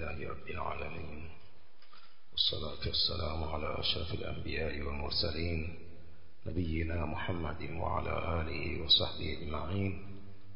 لله رب العالمين والصلاة والسلام على أشرف الأنبياء والمرسلين نبينا محمد وعلى آله وصحبه أجمعين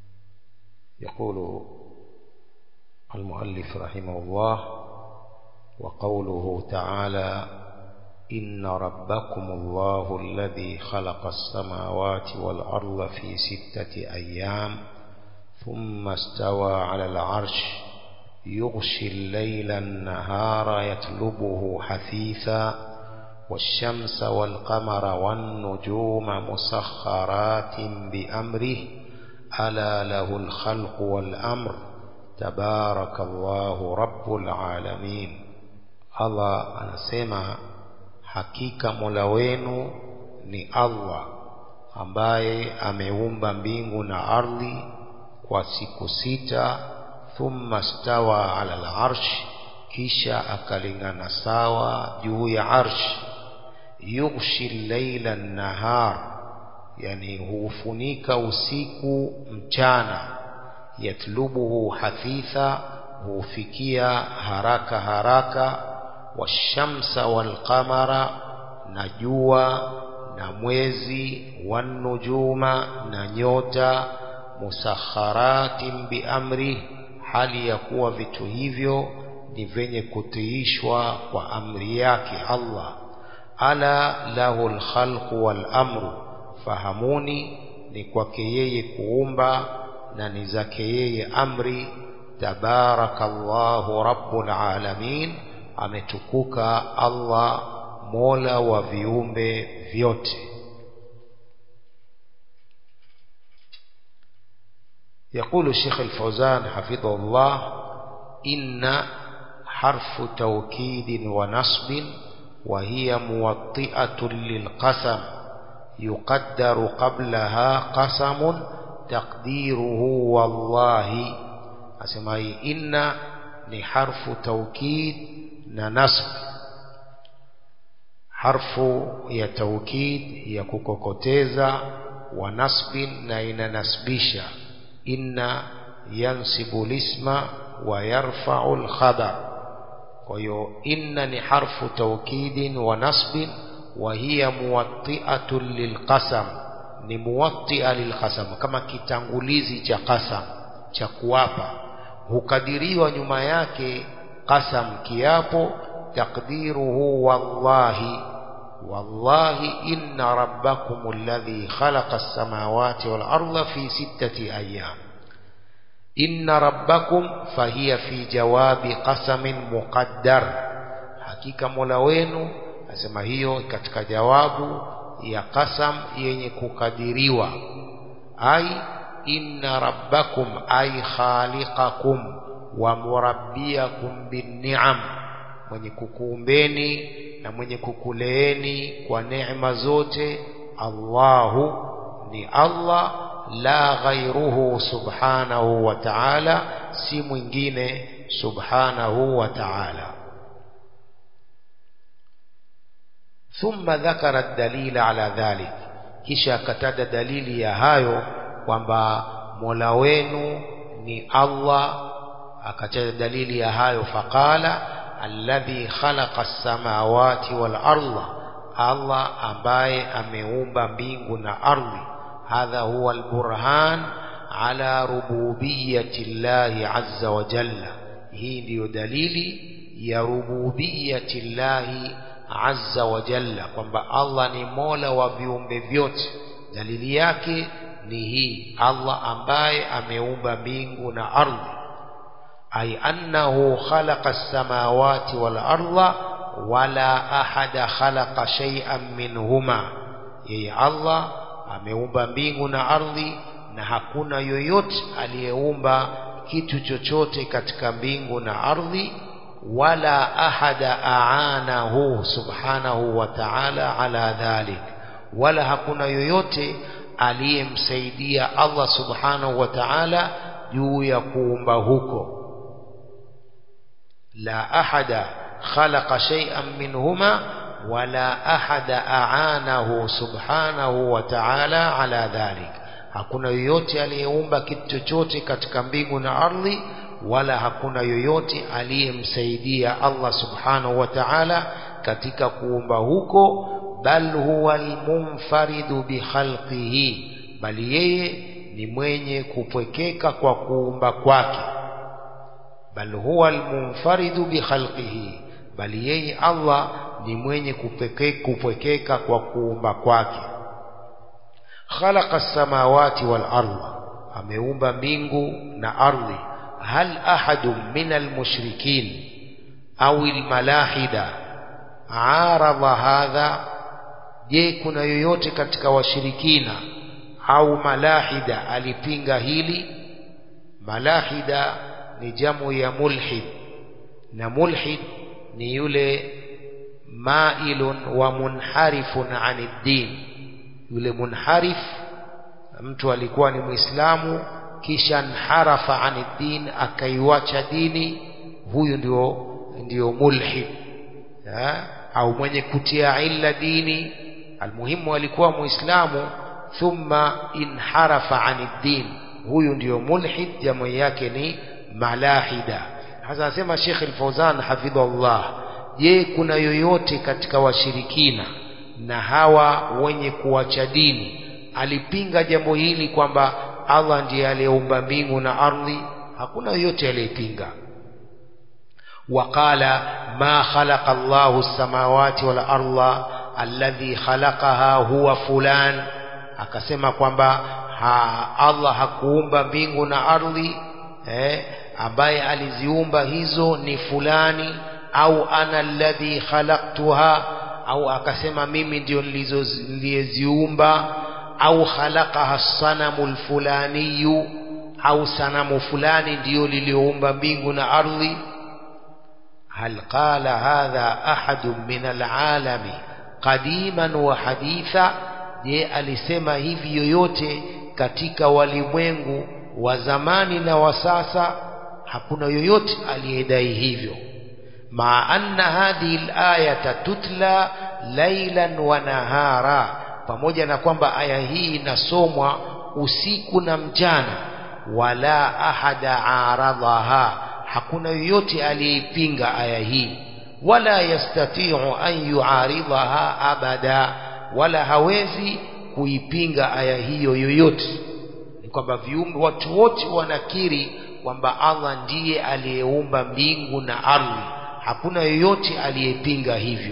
يقول المؤلف رحمه الله وقوله تعالى إن ربكم الله الذي خلق السماوات والأرض في ستة أيام ثم استوى على العرش يغشي الليل النهار يطلبه حثيثا والشمس والقمر والنجوم مسخرات بأمره ألا له الخلق والأمر تبارك الله رب العالمين الله anasema hakika mola wenu ni allah ambaye ameumba mbingu na ardhi kwa siku sita thumma stawa ala al-arsh kisha akalingana sawa juu ya arsh yughshi llaila nahar yani hufunika usiku mchana yatlubuhu hafitha hufikia haraka haraka washamsa walqamara na jua na mwezi wanujuma na nyota musakharatin biamri hali ya kuwa vitu hivyo ni vyenye kutiishwa kwa amri yake Allah ala lahu alkhalqu wal amru fahamuni ni kwake yeye kuumba na ni zake yeye amri tabarakallahu rabbul alamin ametukuka Allah mola wa viumbe vyote يقول الشيخ الفوزان حفظه الله إن حرف توكيد ونصب وهي موطئة للقسم يقدر قبلها قسم تقديره والله أسمعي إن لحرف توكيد نصب حرف ya توكيد ya kukokoteza wa nasbin na inanasbisha inna yansibu lisma wa yarfa'u al-khabar kwa hiyo inna ni harfu tawkidin wa nasbin wa hiya muwatti'atun lilqasam ni muwatti'a lilqasam kama kitangulizi cha qasam cha kuapa hukadiriwa nyuma yake qasam kiapo taqdiruhu wallahi wallahi inna rabbakum alladhi khalaqa as-samawati wal arda fi sittati ayyam inna rabbakum fahiya fi jawabi qasamin muqaddar hakika mola wenu asema hiyo katika jawabu ya qasam yenye kukadiriwa ai inna rabbakum ay khaliqakum wa murabbiyakum bin ni'am mwenye kukuumbeni na mwenye kukuleeni kwa neema zote Allahu ni Allah la ghairuhu subhanahu wa ta'ala si mwingine subhanahu wa ta'ala ثم ذكر الدليل على ذلك kisha akataja dalili ya hayo kwamba Mola wenu ni Allah akataja dalili ya hayo faqala alladhi khalaqa as-samawati wal arda Allah ambaye ameumba mbingu na ardhi hadha huwa al-burhan ala rububiyyati Allah azza wa jalla hii ndiyo dalili ya rububiyyati Allah azza wa jalla kwamba Allah ni mola wa viumbe vyote dalili yake ni hii Allah ambaye ameumba mbingu na ardhi ay annahu khalaqa as-samawati wal arda wala ahada khalaqa shay'an minhuma yeye Allah ameumba mbingu na ardhi na hakuna yoyote aliyeumba kitu chochote katika mbingu na ardhi wala ahada aanahu subhanahu wa ta'ala ala dhalik wala hakuna yoyote aliyemsaidia Allah subhanahu wa ta'ala juu ya kuumba huko la ahada khalaqa shay'an minhuma wala ahada aanahu subhanahu wa ta'ala ala dhalik hakuna yoyote aliyeumba kitu chochote katika mbingu na ardhi wala hakuna yoyote aliyemsaidia Allah subhanahu wa ta'ala katika kuumba huko bal huwa almunfaridu bikhalqihi bali yeye ni mwenye kupwekeka kwa kuumba kwake bal huwa almunfaridu bikhalqihi bali yeye Allah ni mwenye kupwekeka kwa kuumba kwake khalaqa samawati wal ardha ameumba mbingu na ardhi hal ahadun min almushrikin au almalahida aradha hadha je kuna yoyote katika washirikina au malahida alipinga hili malahida ni jamu ya mulhid na mulhid ni yule mailun wa munharifun anid din yule munharif mtu alikuwa ni muislamu kisha nharafa anid din akaiwacha dini huyu ndio ndio mulhid ha? au mwenye kutia illa dini almuhimu alikuwa muislamu thumma inharafa anid din huyu ndio mulhid jamu yake ni malahida hasa anasema Sheikh Al-Fauzan hafidhahullah je kuna yoyote katika washirikina na hawa wenye kuacha dini alipinga jambo hili kwamba Allah ndiye aliyeumba mbingu na ardhi hakuna yoyote aliyepinga وقال ما خلق الله السماوات والأرض الذي خلقها هو فلان akasema kwamba ha, Allah hakuumba mbingu na ardhi eh, ambaye aliziumba hizo ni fulani au ana alladhi khalaqtuha au akasema mimi ndio niliyeziumba au khalaqaha sanamu lfulaniyu au sanamu fulani ndiyo liliyoumba mbingu na ardhi هل قال هذا أحد من العالم قديما وحديثا je alisema hivi yoyote katika walimwengu wa zamani na wa sasa hakuna yoyote aliyedai hivyo maa anna hadhihi alayata tutla lailan wa nahara pamoja na kwamba aya hii inasomwa usiku na mchana wala ahada aradhaha hakuna yoyote aliyeipinga aya hii wala yastati'u an yuaridhaha abada wala hawezi kuipinga aya hiyo yoyote ni kwamba viumbe watu wote wanakiri kwamba Allah ndiye aliyeumba mbingu na ardhi hakuna yoyote aliyepinga hivyo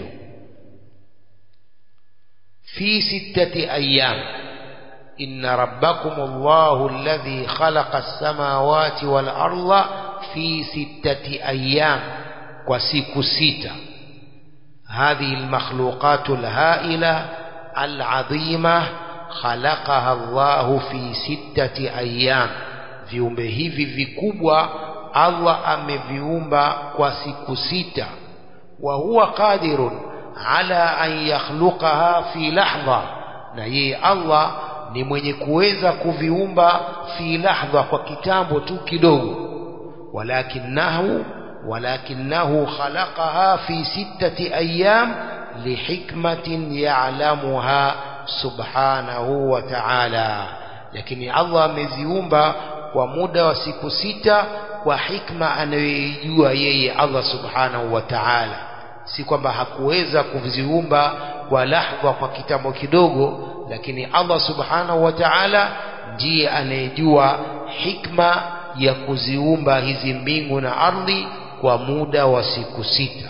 fi sittati ayyam inna rabbakum Allahu alladhi khalaqa as-samawati wal arda fi sittati ayyam kwa siku sita هذه المخلوقات الهائلة العظيمة خلقها الله في ستة أيام viumbe hivi vikubwa Allah ameviumba kwa siku sita wa huwa qadirun ala an yakhluqaha fi lahdha na yeye Allah ni mwenye kuweza kuviumba fi lahdha kwa kitambo tu kidogo walakinahu ولكنه خلقها في ستة أيام لحكمة يعلمها سبحانه وتعالى لكن الله مزيومبا ومدى وسيكو ستة وحكمة anayoijua yeye Allah subhanahu wa ta'ala si kwamba hakuweza kuziumba kwa lahdha kwa kitambo kidogo lakini Allah subhanahu wa ta'ala ndiye anayejua hikma ya kuziumba hizi mbingu na ardhi kwa muda wa siku sita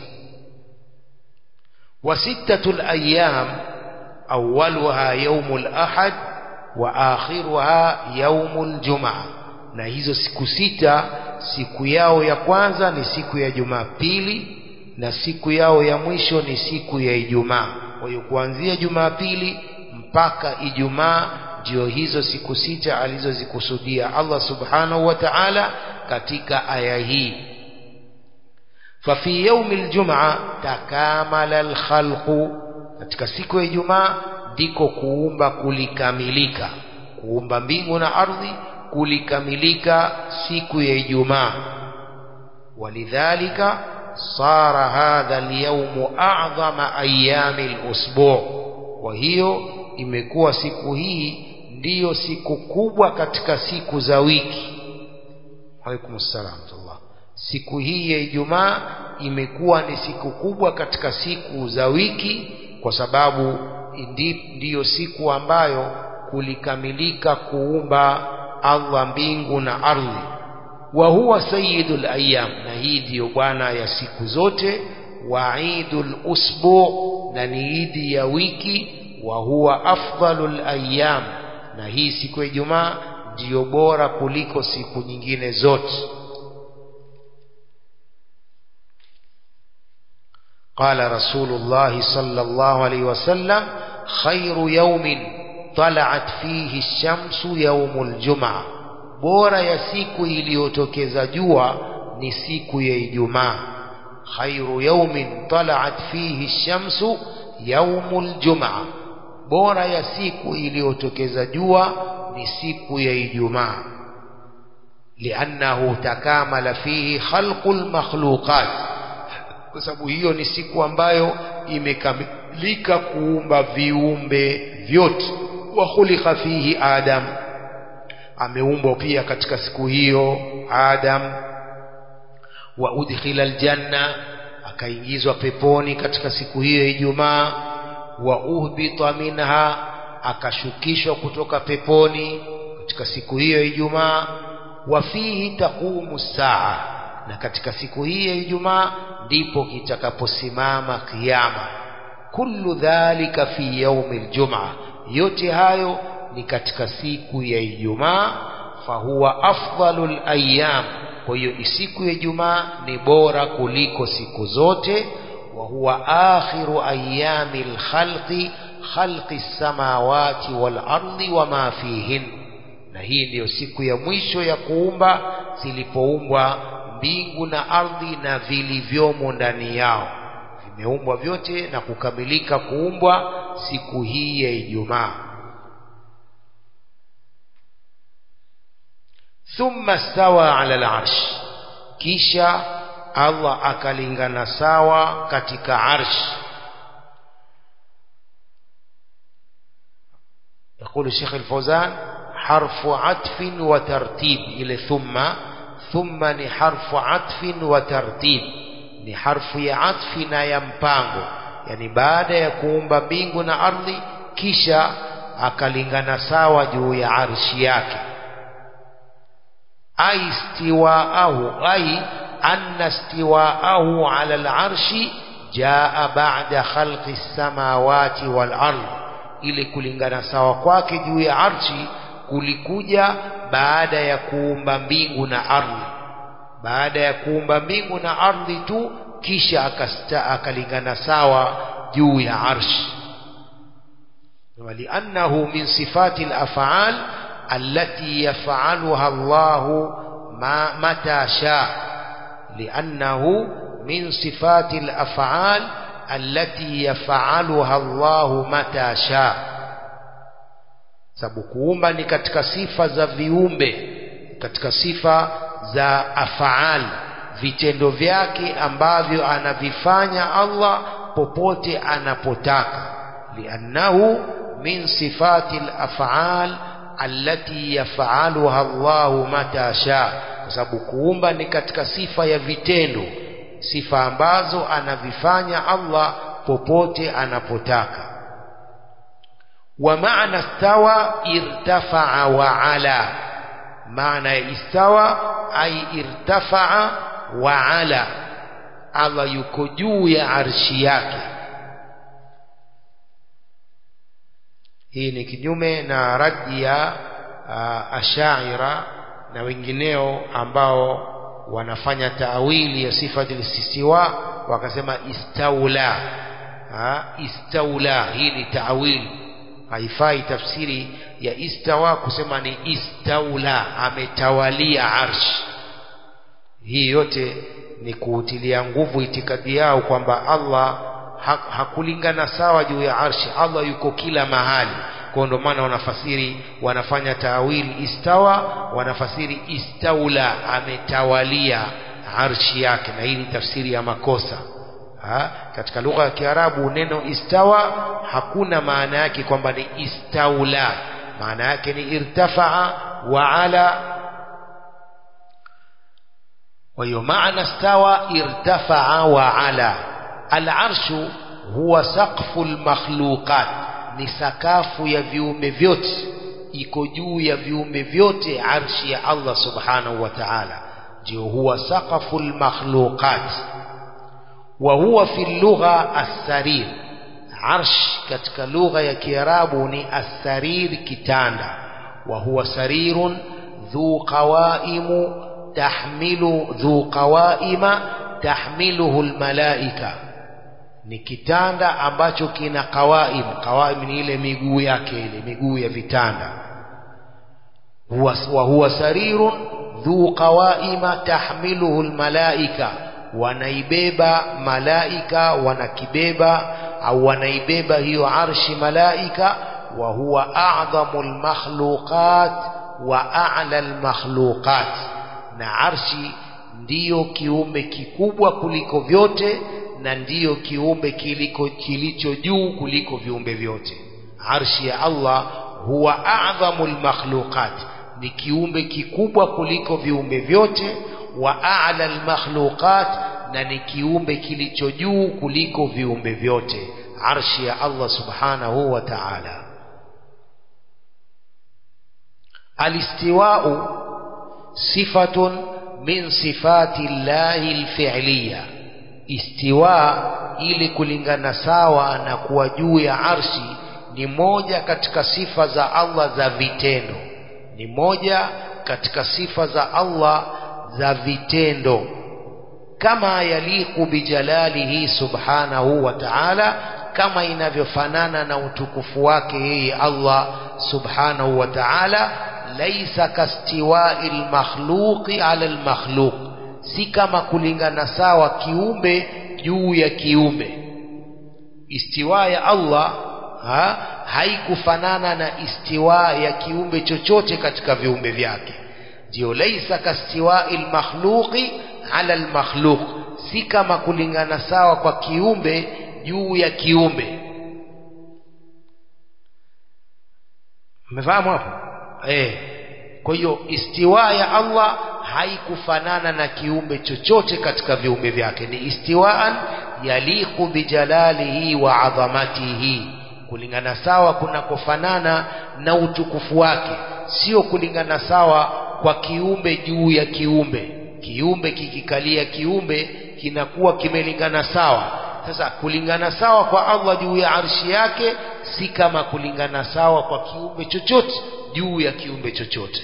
wa sittatul ayyam awwaluha yaumul ahad wa akhiruha yaumul jumaa na hizo siku sita siku yao ya kwanza ni siku ya Jumapili na siku yao ya mwisho ni siku ya Ijumaa kwa hiyo kuanzia Jumapili mpaka Ijumaa ndio hizo siku sita alizozikusudia Allah subhanahu wa ta'ala katika aya hii ففي يوم الجمعة تكامل الخلق katika siku ya Ijumaa ndiko kuumba kulikamilika kuumba mbingu na ardhi kulikamilika siku ya Ijumaa walidhalika sara hadha alyawm a'zama ayami alusbu' kwa hiyo imekuwa siku hii ndiyo siku kubwa katika siku za wiki alaikum assalam siku hii ya Ijumaa imekuwa ni siku kubwa katika siku za wiki kwa sababu ndi, ndiyo siku ambayo kulikamilika kuumba Allah mbingu na ardhi wa huwa sayyidul ayyam na hii ndiyo bwana ya siku zote wa idul usbu na ni idi ya wiki wa huwa afdalul ayyam na hii siku ya Ijumaa ndiyo bora kuliko siku nyingine zote قال رسول الله صلى الله عليه وسلم خير يوم طلعت فيه الشمس يوم الجمعة bora ya siku iliyotokeza jua ni siku ya Ijumaa khairu yawmin tala'at fihi shamsu yaumul jumaa bora ya siku iliyotokeza jua ni siku ya Ijumaa liannahu takamala fihi khalqul makhluqat kwa sababu hiyo ni siku ambayo imekamilika kuumba viumbe vyote wa khuliqa fihi adam ameumbwa pia katika siku hiyo adam wa udkhila aljanna akaingizwa peponi katika siku hiyo ya Ijumaa wa uhbita minha akashukishwa kutoka peponi katika siku hiyo ya Ijumaa wa fihi taqumu saa na katika siku hii ya Ijumaa ndipo kitakaposimama kiyama kullu dhalika fi yaumi aljumaa yote hayo ni katika siku ya Ijumaa fahuwa afdalul ayyam kwa hiyo siku ya Ijumaa ni bora kuliko siku zote wa huwa akhiru ayyamil khalqi khalqi samawati wal ardi wama fihin na hii ndiyo siku ya mwisho ya kuumba zilipoumbwa mbingu na ardhi na vilivyomo ndani yao vimeumbwa vyote na kukamilika kuumbwa siku hii ya Ijumaa thumma stawa ala al-arsh kisha Allah akalingana sawa katika arsh يقول الشيخ الفوزان حرف عطف وترتيب إلى ثم ثم ni harfu atfin wa tartib ni harfu ya atfi na ya mpango yani baada ya kuumba mbingu na ardhi kisha akalingana sawa juu ya arshi yake ay istiwaahu ay anna istiwaahu ala al-arshi jaa ba'da khalqi as-samawati wal ardh ili kulingana sawa kwake juu ya arshi kulikuja baada ya kuumba mbingu na ardhi baada ya kuumba mbingu na ardhi tu kisha akasta akalingana sawa juu ya arshi ولأنه من صفات الأفعال التي يفعلها الله ما متى شاء لأنه من صفات الأفعال التي يفعلها الله متى شاء sababu kuumba ni katika sifa za viumbe katika sifa za afaal vitendo vyake ambavyo anavifanya Allah popote anapotaka liannahu min sifati al-af'al allati yaf'aluha Allah mata sha kwa sababu kuumba ni katika sifa ya vitendo sifa ambazo anavifanya Allah popote anapotaka ومعنى استوى ارتفع وعلى معنى استوى أي ارتفع وعلى الله yuko juu ya arshi yake hii ni kinyume na radi ya uh, ashaira na wengineo ambao wanafanya taawili ya sifati listiwa wakasema istaula ha? istaula hii ni taawili haifai tafsiri ya istawa kusema ni istaula ametawalia arsh hii yote ni kuutilia nguvu itikadi yao kwamba Allah ha hakulingana sawa juu ya arshi Allah yuko kila mahali kwa ndio maana wanafasiri wanafanya taawili istawa wanafasiri istaula ametawalia arshi yake na hii ni tafsiri ya makosa ha? katika lugha ya Kiarabu neno istawa hakuna maana yake kwamba ni istaula maana yake ni irtafaa wa ala kwa hiyo maana stawa irtafaa wa ala alarshu huwa saqfu lmakhluqat ni sakafu ya viumbe vyote iko juu ya viumbe vyote arshi ya Allah subhanahu wa ta'ala ndio huwa saqafu lmakhluqat wa huwa fi lugha as-sarir arsh katika lugha ya kiarabu ni as-sarir kitanda wa huwa sarirun dhu qawaimu tahmilu dhu qawaima tahmiluhu almalaika ni kitanda ambacho kina qawaim qawaim ni ile miguu yake ile miguu ya vitanda huwa wa huwa sarirun dhu qawaima tahmiluhu almalaika wanaibeba malaika wanakibeba au wanaibeba hiyo arshi malaika wa huwa a'dhamu almakhluqat wa a'la almakhluqat na arshi ndiyo kiumbe kikubwa kuliko vyote na ndiyo kiumbe kiliko kilicho juu kuliko viumbe vyote arshi ya Allah huwa a'dhamul makhluqat ni kiumbe kikubwa kuliko viumbe vyote wa a'la al-makhluqat na ni kiumbe kilicho juu kuliko viumbe vyote arshi ya Allah subhanahu wa ta'ala alistiwa'u sifatun min sifati llahi alfi'liya istiwa ili kulingana sawa na kuwa juu ya arshi ni moja katika sifa za Allah za vitendo ni moja katika sifa za Allah za vitendo kama yaliku bijalalihi subhanahu wa ta'ala kama inavyofanana na utukufu wake yeye Allah subhanahu wa ta'ala laisa kastiwai lmakhluqi ala lmakhluq si kama kulingana sawa kiumbe juu ya kiumbe istiwa ya Allah ha, haikufanana na istiwa ya kiumbe chochote katika viumbe vyake ndio laisa kastiwai lmakhluqi ala lmakhluq si kama kulingana sawa kwa kiumbe juu ya kiumbe mmefahamu hapo eh kwa hiyo istiwa ya Allah haikufanana na kiumbe chochote katika viumbe vyake ni istiwaan yaliqu bijalalihi wa adhamatihi kulingana sawa kunakofanana na utukufu wake sio kulingana sawa kwa kiumbe juu ya kiumbe kiumbe kikikalia kiumbe kinakuwa kimelingana sawa sasa kulingana sawa kwa Allah juu ya arshi yake si kama kulingana sawa kwa kiumbe chochote juu ya kiumbe chochote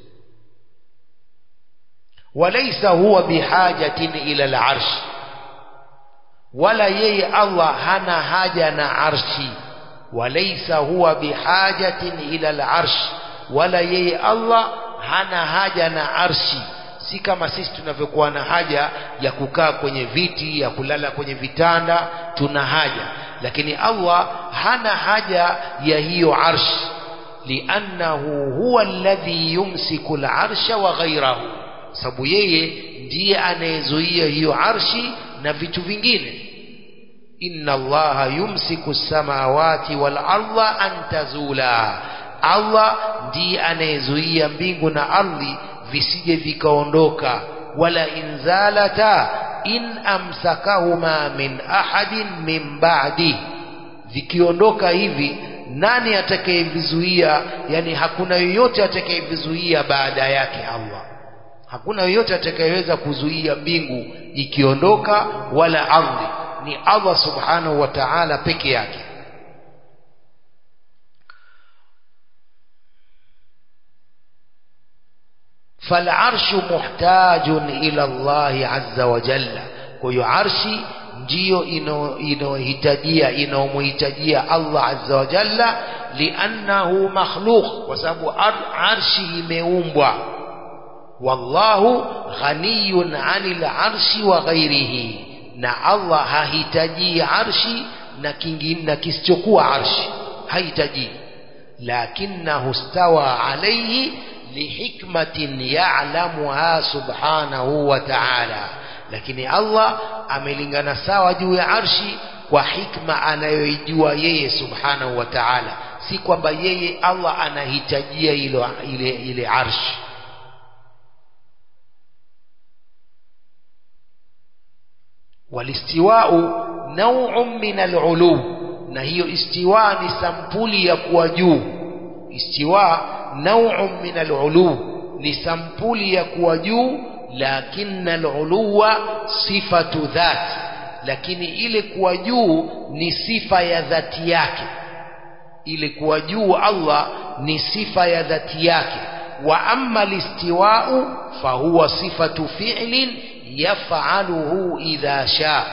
walaysa huwa bihajatin ila al-arsh wala yeye Allah hana haja na arshi walaysa huwa bihajatin ila al-arsh wala yeye Allah hana haja na arshi si kama sisi tunavyokuwa na haja ya kukaa kwenye viti ya kulala kwenye vitanda tuna haja lakini Allah hana haja ya hiyo arshi liannahu huwa alladhi yumsiku al-arsha wa ghayrahu sababu yeye ndiye anayezuia hiyo arshi na vitu vingine inna allaha yumsiku samawati wal arda an tazula Allah ndiye anayezuia mbingu na ardhi visije vikaondoka wala inzalata in amsakahuma min ahadin min ba'di vikiondoka hivi nani atakayevizuia yani hakuna yoyote atakayevizuia baada yake Allah hakuna yoyote atakayeweza kuzuia mbingu ikiondoka wala ardhi ni Allah subhanahu wa ta'ala peke yake فالعرش محتاج إلى الله عز وجل kwa arshi ndiyo inayohitajia inayomuhitajia Allah azza wa jalla liannahu makhluq kwa sababu arshi imeumbwa wallahu ghaniyun anil arshi wa ghairihi na Allah hahitaji arshi na kingine na kisichokuwa arshi hahitaji lakinahu stawa alayhi lihikmatin ya'lamuha subhanahu wa ta'ala lakini Allah amelingana sawa juu ya arshi kwa hikma anayoijua yeye subhanahu wa ta'ala si kwamba yeye Allah anahitajia ile ile ile arshi walistiwau nau'un min al'ulu na hiyo istiwa ni sampuli ya kuwa juu istiwa nau'un min al'ulu ni sampuli ya kuwa juu lakinna al'uluwa sifatu dhat lakini ile kuwa juu ni sifa ya dhati yake ile kuwa juu Allah ni sifa ya dhati yake wa amma listiwa'u fahuwa sifatu fi'lin yaf'aluhu idha sha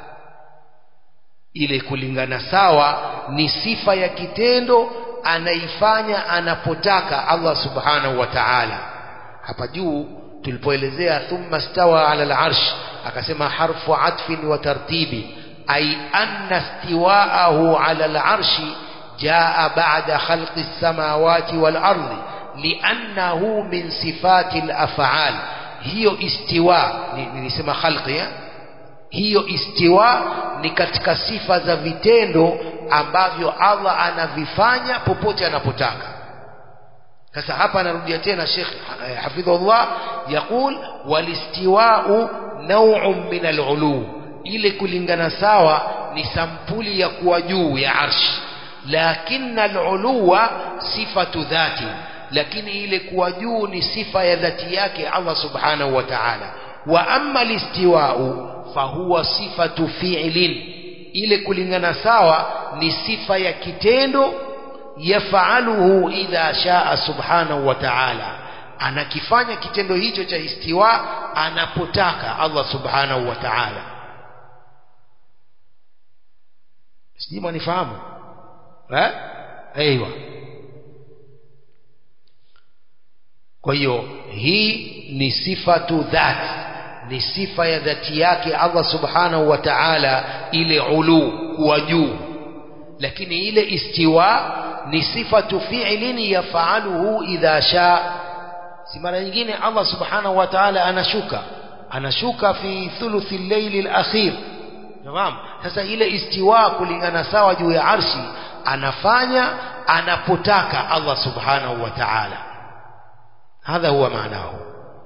ile kulingana sawa ni sifa ya kitendo anaifanya anapotaka Allah subhanahu wa ta'ala hapa juu tulipoelezea thumma stawa ala al-arsh akasema harfu atfin wa tartibi ay anna istiwa'ahu ala al-arshi jaa ba'da khalqi as-samawati wal-ardi li'annahu min sifati al-af'al hiyo istiwa nilisema khalqi ya? hiyo istiwa ni katika sifa za vitendo ambavyo Allah anavifanya popote anapotaka sasa hapa anarudia tena Sheikh hafidhullah yaqul walistiwa'u naw'un min al-ulu ile kulingana sawa ni sampuli ya kuwa juu ya arshi lakinna al-uluwa sifatu dhati lakini ile kuwa juu ni sifa ya dhati yake Allah subhanahu wa ta'ala wa amma listiwa'u fahuwa sifatu fi'lin ile kulingana sawa ni sifa ya kitendo yafaaluhu idha shaa subhanahu wa ta'ala anakifanya kitendo hicho cha istiwa anapotaka Allah subhanahu wa ta'ala sijui mwanifahamu eh aiywa kwa hiyo hii ni sifatu dhati ni sifa ya dhati yake Allah subhanahu wa ta'ala ile ulu kuwa juu lakini ile istiwa ni sifatu fi'lin yafaaluhu idha sha si mara nyingine Allah subhanahu wa ta'ala anashuka anashuka fi thuluthi al-layl al-akhir tamam sasa ile istiwa kulingana sawa juu ya arshi anafanya anapotaka Allah subhanahu wa ta'ala hadha huwa maanahu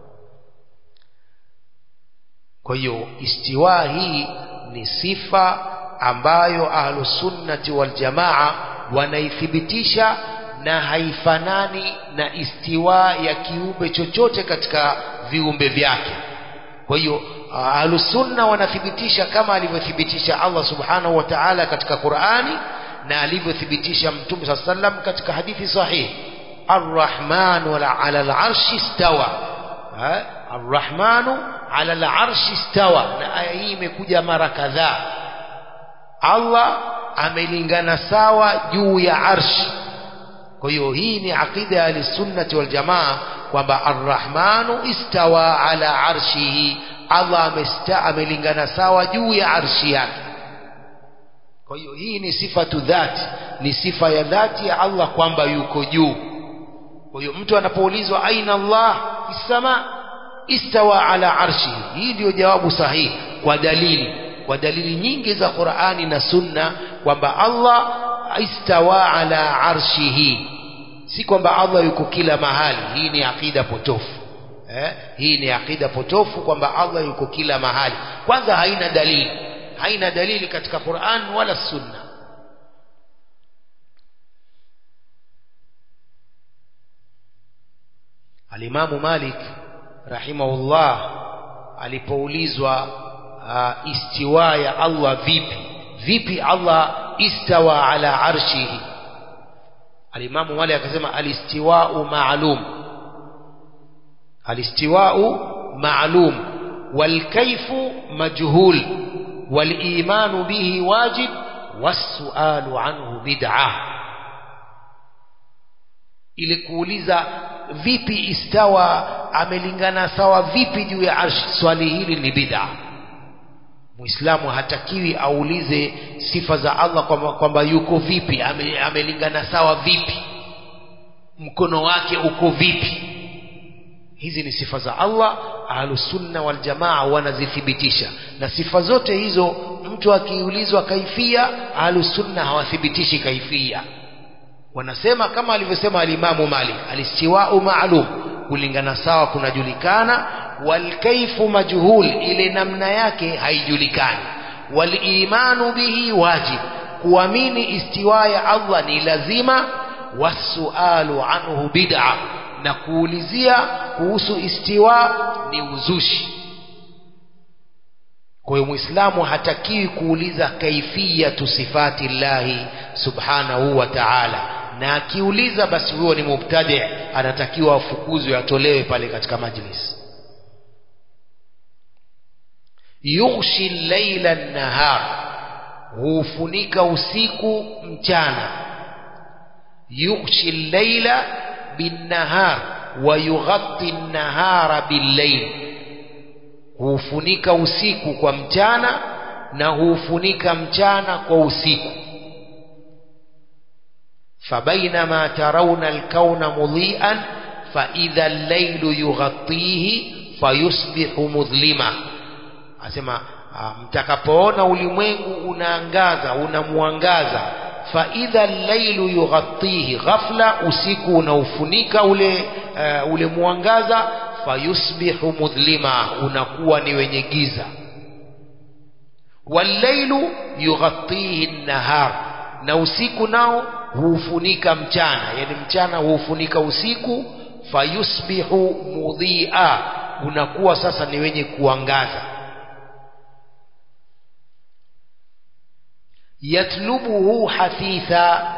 kwa hiyo istiwa hii ni sifa ambayo ahlusunnati waljamaa wanaithibitisha na haifanani na istiwa ya kiumbe chochote katika viumbe vyake kwa hiyo ahlusunna wanathibitisha kama alivyothibitisha Allah subhanahu wa ta'ala katika Qur'ani na alivyothibitisha Mtume صلى الله عليه وسلم katika hadithi sahihi Ar-Rahmanu 'ala al-'arshi istawa Ar-Rahmanu 'ala al-'arshi istawa na aya hii imekuja mara kadhaa Allah amelingana sawa juu ya arshi kwa hiyo hii ni aqida ya al-sunnati wal jamaa kwamba ar-rahmanu istawa ala arshihi Allah amesta amelingana sawa juu ya arshi yake kwa hiyo hii ni sifatu dhati ni sifa ya dhati ya Allah kwamba yuko juu kwa hiyo mtu anapoulizwa aina Allah isama istawa ala arshihi hii ndio jawabu sahihi kwa dalili kwa dalili nyingi za Qur'ani na Sunna kwamba Allah istawa ala arshihi si kwamba Allah yuko kila mahali hii ni akida potofu eh? hii ni akida potofu kwamba Allah yuko kila mahali kwanza haina dalili haina dalili katika Qur'an wala Sunna Alimamu Malik rahimahullah alipoulizwa uh, istiwa ya Allah vipi vipi Allah istawa ala arshihi alimamu Malik akasema alistiwa'u ma'lum alistiwa'u ma'lum wal kayfu majhul wal imanu bihi wajib was-su'alu anhu bid'ah ili kuuliza vipi istawa amelingana sawa vipi juu ya arshi swali hili ni bid'ah Muislamu hatakiwi aulize sifa za Allah kwamba kwamba yuko vipi, ame, amelingana sawa vipi, mkono wake uko vipi. Hizi ni sifa za Allah, ahlusunna wal jamaa wanazithibitisha, na sifa zote hizo mtu akiulizwa kaifia, ahlusunna hawathibitishi kaifia. Wanasema kama alivyosema alimamu Malik, alistiwau maalum, kulingana sawa kunajulikana, walkaifu majhul ile namna yake haijulikani walimanu bihi wajib kuamini istiwa ya Allah ni lazima wasualu anhu bid'a na kuulizia kuhusu istiwa ni uzushi kwa hiyo muislamu hatakiwi kuuliza kaifiyatu sifati llahi subhanahu wa ta'ala na akiuliza basi huyo ni mubtadi anatakiwa afukuzwe atolewe pale katika majlis yughshi llaila nahar huufunika usiku mchana yughshi llaila binnahar wa yughatti nnahara billayl huufunika usiku kwa mchana na huufunika mchana kwa usiku فبينما ترون الكون مضيئا فإذا الليل يغطيه فيصبح مظلما asema mtakapoona ulimwengu unaangaza unamwangaza faidha llailu yughatihi ghafla usiku unaufunika ule uh, ule mwangaza fayusbihu mudhlima unakuwa ni wenye giza wallailu yughatihi nnahar na usiku nao huufunika mchana yani mchana huufunika usiku fayusbihu mudhia unakuwa sasa ni wenye kuangaza yatlubuhu hathitha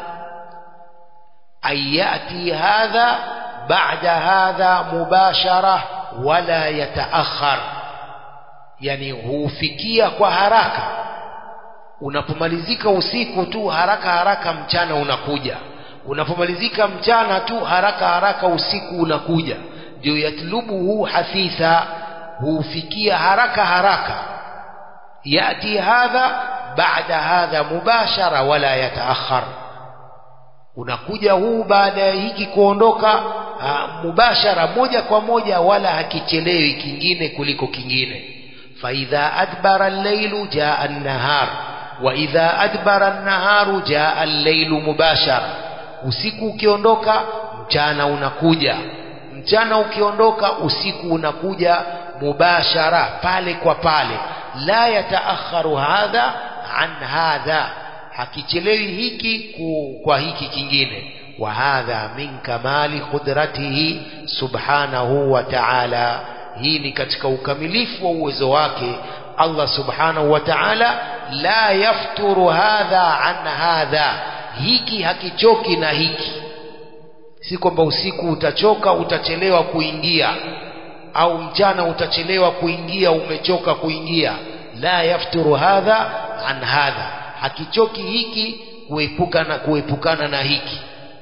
ay yati hadha ba'da hadha mubashara wala yataakhar yani huufikia kwa haraka unapomalizika usiku tu haraka haraka mchana unakuja unapomalizika mchana tu haraka haraka usiku unakuja ndio yatlubuhu hathitha hufikia haraka haraka yati hadha baada hadha mubashara wala yataakhar unakuja huu baada ya hiki kuondoka mubashara moja kwa moja wala hakichelewi kingine kuliko kingine faidha adbara allailu jaa an-nahar وإذا أدبر النهار جاء الليل مباشرة usiku ukiondoka mchana unakuja mchana ukiondoka usiku unakuja mubashara pale kwa pale la yataakharu hadha an hadha hakichelewi hiki kwa hiki kingine wa hadha min kamali qudratihi subhanahu wa ta'ala hii ni katika ukamilifu wa uwezo wake Allah subhanahu wa ta'ala la yafturu hadha an hadha hiki hakichoki na hiki si kwamba usiku utachoka utachelewa kuingia au mchana utachelewa kuingia umechoka kuingia la yafturu hadha an hadha hakichoki hiki kuepukana kuepukana na hiki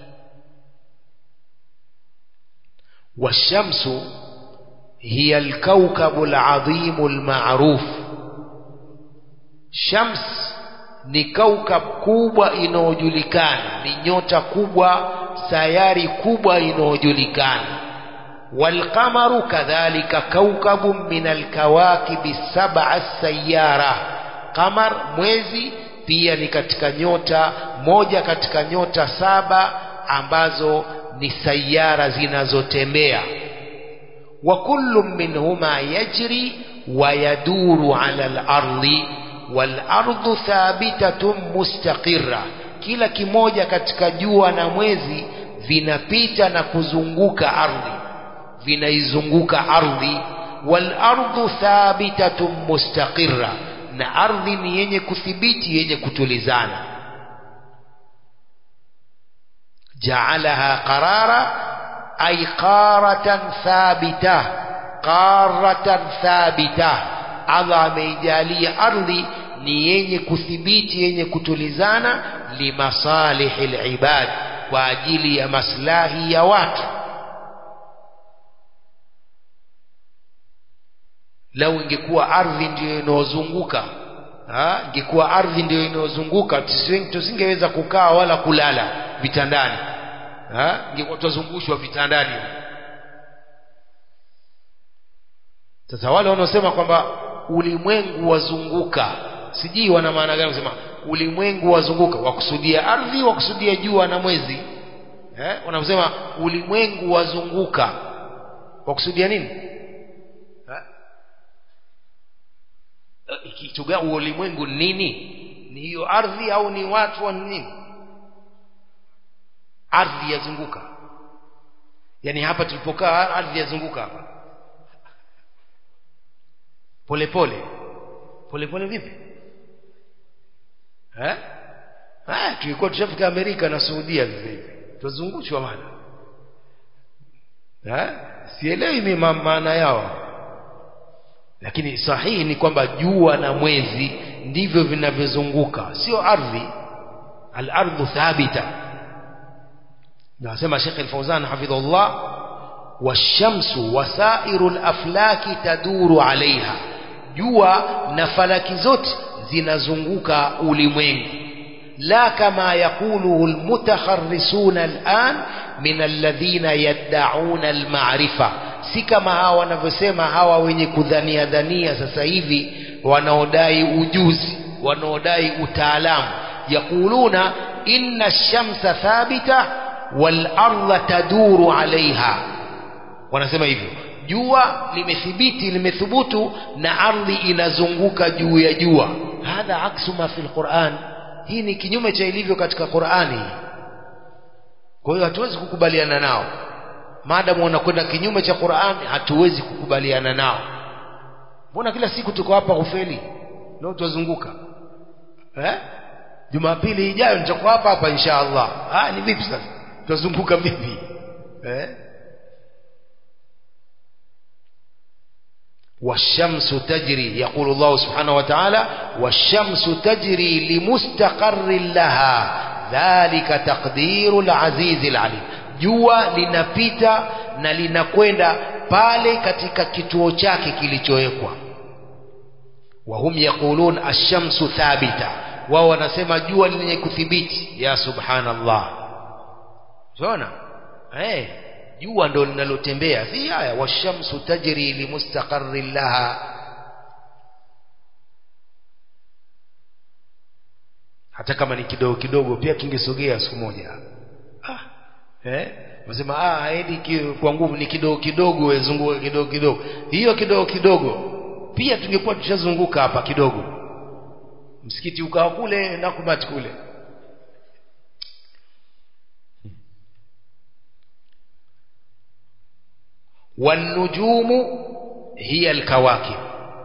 washamsu hiya alkawkabu aladhimu almaruf shams ni kaukab kubwa inayojulikana ni nyota kubwa sayari kubwa inayojulikana walqamaru kadhalika kaukabu min alkawakibi sab'a sayara qamar mwezi pia ni katika nyota moja katika nyota saba ambazo ni sayara zinazotembea wa kullu minhuma yajri wa yaduru ala al-ardi wal-ardu thabitatun mustaqirra kila kimoja katika jua na mwezi vinapita na kuzunguka ardhi vinaizunguka ardhi wal-ardu thabitatun mustaqirra na ardhi ni yenye kuthibiti yenye kutulizana jaalaha qarara ay qaratan thabita qaratan thabita Allah ameijalia ardhi ni yenye kuthibiti yenye kutulizana limasalihi libad kwa ajili ya maslahi ya watu lau ingekuwa ardhi ndiyo inayozunguka ingekuwa ardhi ndiyo inayozunguka tusingeweza kukaa wala kulala vitandani ingekuwa tutazungushwa vitandani sasa wale wanaosema kwamba ulimwengu wazunguka sijui wana maana gani kusema ulimwengu wazunguka wakusudia ardhi wakusudia jua na mwezi eh? wanaposema ulimwengu wazunguka wakusudia nini eh? kitu gani ulimwengu nini ni hiyo ardhi au ni watu wa nini ardhi yazunguka yani hapa tulipokaa ardhi yazunguka hapa polepole polepole vipi eh ah tulikuwa tushafika Amerika na Saudia sasa hivi tuzungushwa maana eh sielewi mimi maana yao lakini sahihi ni kwamba jua na mwezi ndivyo vinavyozunguka sio ardhi al-ardhu thabita nasema Sheikh Al-Fauzan hafidhullah washamsu wasairu al-aflaki taduru alaiha jua na falaki zote zinazunguka ulimwengu la kama yakuluhu almutakharrisuna al'an min alladhina yad'una al-ma'rifa si kama hawa wanavyosema hawa wenye kudhania dhania sasa hivi wanaodai ujuzi wanaodai utaalamu yakuluna inna ash-shamsa thabita wal ardha taduru alaiha wanasema hivyo jua limethibiti limethubutu na ardhi inazunguka juu ya jua hadha aksu ma fil Qur'an hii ni kinyume cha ilivyo katika Qur'ani kwa hiyo hatuwezi kukubaliana nao maadamu wanakwenda kinyume cha Qur'an hatuwezi kukubaliana nao mbona kila siku tuko hapa kufeli leo tuzunguka eh Jumapili ijayo nitakuwa hapa hapa insha Allah ah ni vipi sasa tuzunguka vipi eh والشمس تجري يقول الله سبحانه وتعالى والشمس تجري لمستقر لها ذلك تقدير العزيز العليم jua linapita na linakwenda pale katika kituo chake kilichowekwa wahum yaqulun ash-shamsu thabita wao wanasema jua lenye kuthibiti ya subhanallah unaona eh jua ndo linalotembea si haya washamsu tajri limustaqarrin laha hata kama ni kidogo kidogo pia kingesogea siku moja ah eh unasema ah haidi kwa nguvu ni kidogo kidogo wezunguka kidogo kidogo hiyo kidogo kidogo pia tungekuwa tushazunguka hapa kidogo msikiti ukawa kule na kumati kule والنجوم هي الكواكب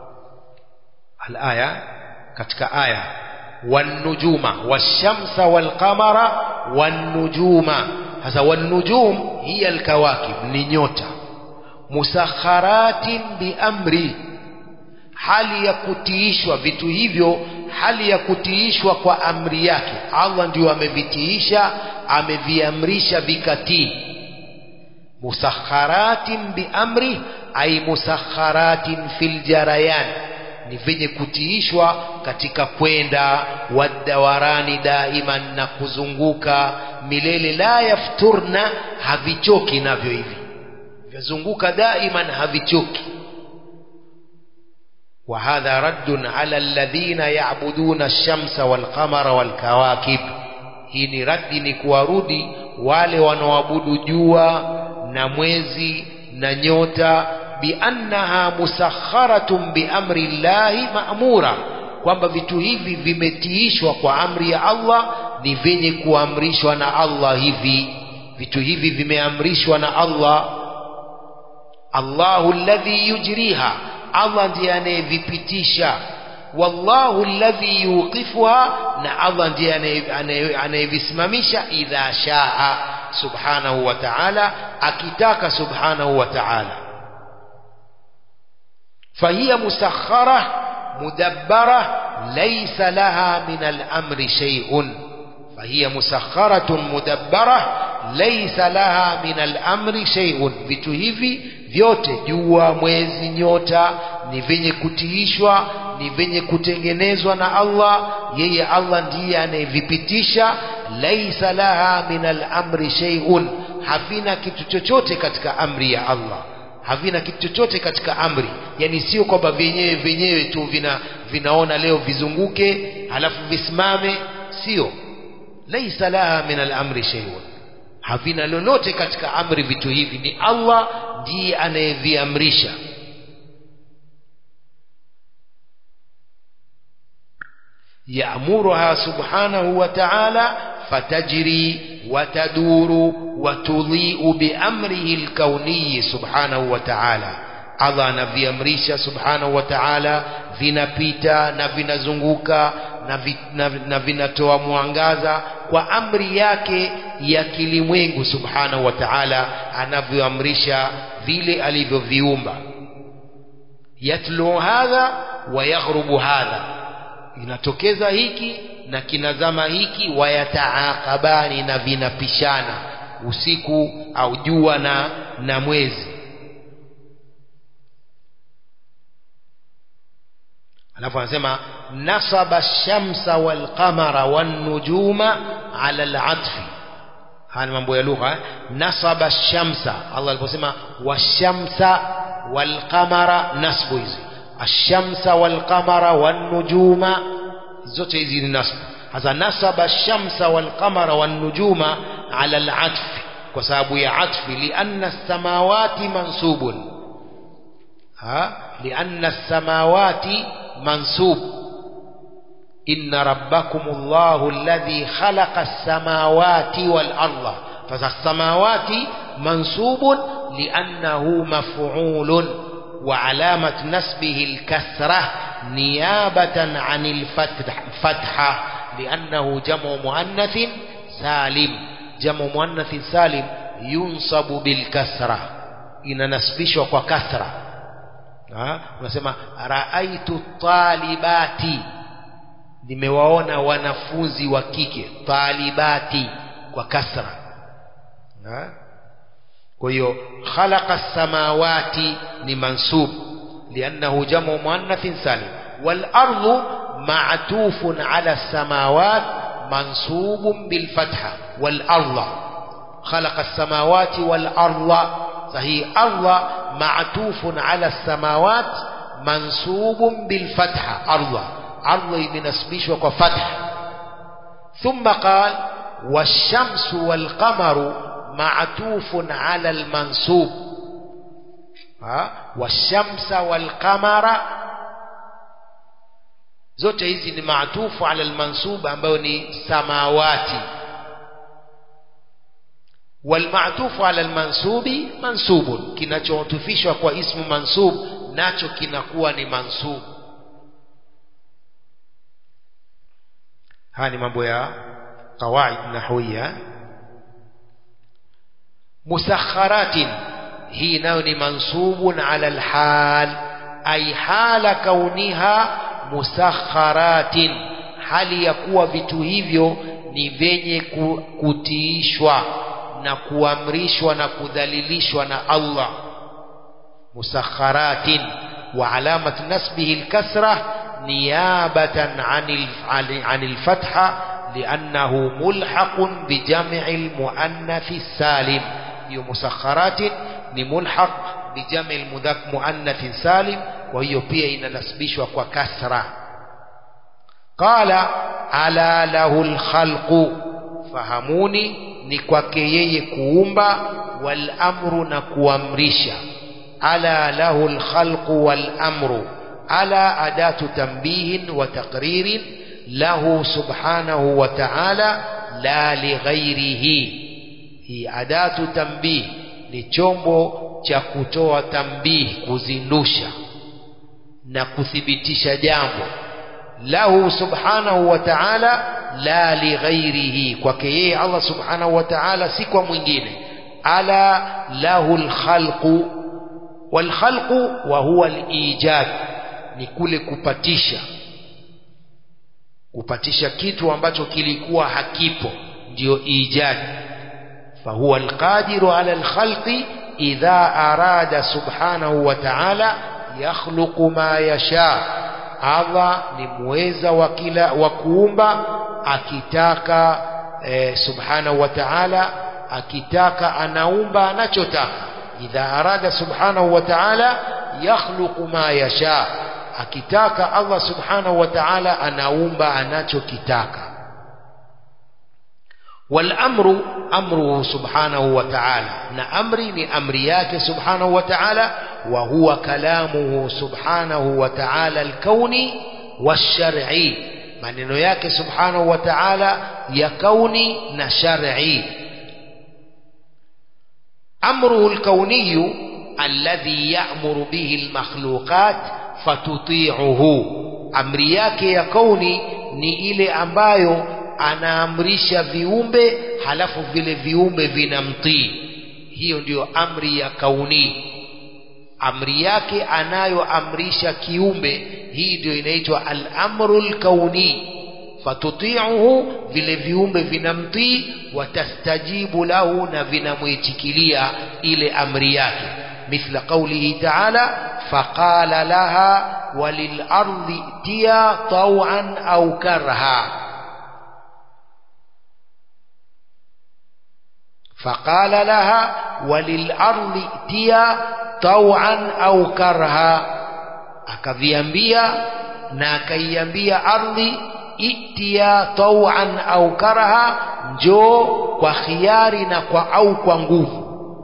الآية katika aya والنجوم والشمس والقمر والنجوم hasa والنجوم هي الكواكب ni nyota musakharatin biamri hali ya kutiishwa vitu hivyo hali ya kutiishwa kwa amri yake Allah ndio amevitiisha ameviamrisha vikatii musakharatin biamri ay musakharatin fil jarayan ni venye kutiishwa katika kwenda wadawarani daiman na kuzunguka milele la yafturna havichoki navyo hivi vyazunguka daiman havichoki وهذا رد على الذين يعبدون الشمس والقمر والكواكب hii ni raddi ni kuwarudi wale wanaoabudu jua na mwezi na nyota biannaha musakharatun biamri llahi ma'mura kwamba vitu hivi vimetiishwa kwa amri ya Allah ni vyenye kuamrishwa na Allah hivi vitu hivi vimeamrishwa na Allah Allahu alladhi yujriha Allah ndiye anayevipitisha wallahu alladhi yuqifuha na Allah ndiye anayevisimamisha idha shaa subhanahu wa ta'ala akitaka subhanahu wa ta'ala fahiya musakhara mudabbara laysa laha min al-amri shay'un fahiya musakharatun mudabbara laysa laha min al-amri shay'un vitu hivi vyote jua mwezi nyota ni vyenye kutiishwa ni vyenye kutengenezwa na Allah yeye Allah ndiye anayevipitisha laisa laha min al-amri shay'un havina kitu chochote katika amri ya Allah havina kitu chochote katika amri yani sio kwamba vyenyewe vyenyewe tu vina vinaona leo vizunguke halafu visimame sio laisa laha min al-amri shay'un havina lolote katika amri vitu hivi ni Allah ndiye anayeviamrisha ya'muruha subhanahu wa ta'ala fatajri wataduru watudhi'u biamrihi alkauni subhanahu wa ta'ala Allah anaviamrisha subhanahu wa ta'ala vinapita na vinazunguka na, vi, na, na vinatoa mwangaza kwa amri yake ya kilimwengu subhanahu wa ta'ala anavyoamrisha vile alivyoviumba yatlu hadha wa yaghrubu hadha inatokeza hiki na kinazama hiki wayataakabani na vinapishana usiku au jua na, na mwezi alafu anasema nasaba shamsa walqamara wannujuma ala alatfi haya ni mambo ya lugha eh? nasaba shamsa Allah aliposema washamsa walqamara nasbu hizi ashamsa walqamara wannujuma zote hizi ni nasbu hasa nasaba shamsa walqamara wannujuma ala alatfi kwa sababu ya atfi lianna samawati mansubun ha lianna samawati منسوب إن ربكم الله الذي خلق السماوات والأرض فالسماوات منسوب لأنه مفعول وعلامة نسبه الكسرة نيابة عن الفتحة لأنه جمع مؤنث سالم جمع مؤنث سالم ينصب بالكسرة إن نسبش وكسرة unasema raaitu talibati nimewaona wanafunzi wa kike talibati kwa kasra ha? kwa hiyo khalaqa samawati ni mansub liannahu jamu muannathin salim walardu معطوف على السماوات منصوب بالفتحة والأرض خلق السماوات والأرض صحيح أرض معطوف على السماوات منصوب بالفتحة أرض أرض بنسبيش وفتح ثم قال والشمس والقمر معطوف على المنصوب ها والشمس والقمر zote hizi ni maatufu ala almansub ambayo ni samawati walmaatufu ala almansubi mansubun kinachotufishwa kwa ismu mansub nacho kinakuwa ni mansub haya ni mambo ya qawaid nahwiya musakharatin hii nayo ni mansubun ala alhal ay hala kauniha musakharatin hali ya kuwa vitu hivyo ni vyenye kutiishwa na kuamrishwa na kudhalilishwa na Allah musakharatin wa alamat nasbihi alkasra niyabatan anil anil fatha لأنه ملحق بجمع المؤنث السالم hiyo musakharatin ni mulhaq bijam'i almudhak muannath salim kwa hiyo pia inanasibishwa kwa kasra qala ala lahu alkhalqu fahamuni ni kwake yeye kuumba wal amru na kuamrisha ala lahu alkhalqu wal amru ala adatu tanbihin wa taqririn lahu subhanahu wa ta'ala la lighairihi hii adatu tanbih ni chombo cha kutoa tambihi kuzindusha na kuthibitisha jambo lahu subhanahu wa ta'ala la lighairihi kwake yeye Allah subhanahu wa ta'ala si kwa mwingine ala lahu alkhalqu walkhalqu wa huwa alijad ni kule kupatisha kupatisha kitu ambacho kilikuwa hakipo ndio ijad فهو القادر على الخلق إذا أراد سبحانه وتعالى يخلق ما يشاء Allah ni muweza wa kila wa kuumba akitaka eh, subhanahu wa ta'ala akitaka anaumba anachotaka idha arada subhanahu wa ta'ala yakhluqu ma yasha akitaka Allah subhanahu wa ta'ala anaumba anachokitaka والأمر أمره سبحانه وتعالى نأمري لأمرياك سبحانه وتعالى وهو كلامه سبحانه وتعالى الكوني والشرعي maneno yake subhanahu wa ta'ala ya kauni na shar'i amruhu alkauniyu alladhi ya'muru bihi almakhluqat fatuti'uhu amri yake ya kauni ni ile ambayo anaamrisha viumbe halafu vile viumbe vinamtii hiyo ndiyo amri ya kauni amri yake anayoamrisha kiumbe hii ndio inaitwa al-amru al-kauni fatuti'uhu vile viumbe vinamtii watastajibu lahu na vinamwitikilia ile amri yake mithla qawlihi ta'ala faqala laha walil ardi tiya taw'an au karha فقال لها وللأرض ائتيا طوعا أو كرها akaviambia na akaiambia ardhi itia tauan au karaha njoo kwa khiari na kwa au kwa nguvu